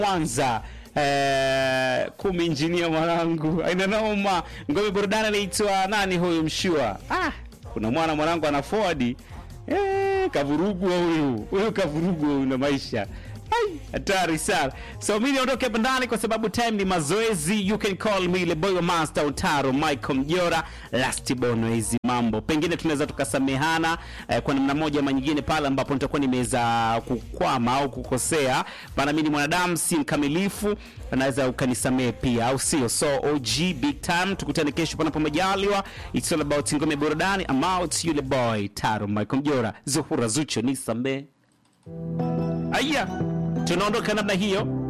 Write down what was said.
Mwanza eh, kumi injinia mwanangu aina noma ngome burudani anaitwa nani huyu mshua ah, kuna mwana mwanangu ana forward eh, kavurugwa huyu huyu kavurugwa huyu na maisha Ai, hatari sana so mi niondoke hapa ndani kwa sababu time ni mazoezi you can call me le boy wa master utaro michael mjora last bono hizi mambo pengine tunaweza tukasamehana eh, kwa namna moja ama nyingine pale ambapo nitakuwa nimeweza kukwama au kukosea maana mi ni mwanadamu si mkamilifu naweza ukanisamehe pia au sio so og big time tukutane kesho panapo majaliwa it's all about ngome burudani I'm out yule boy taro michael mjora zuhura zucho nisamee aya tunaondoka namna hiyo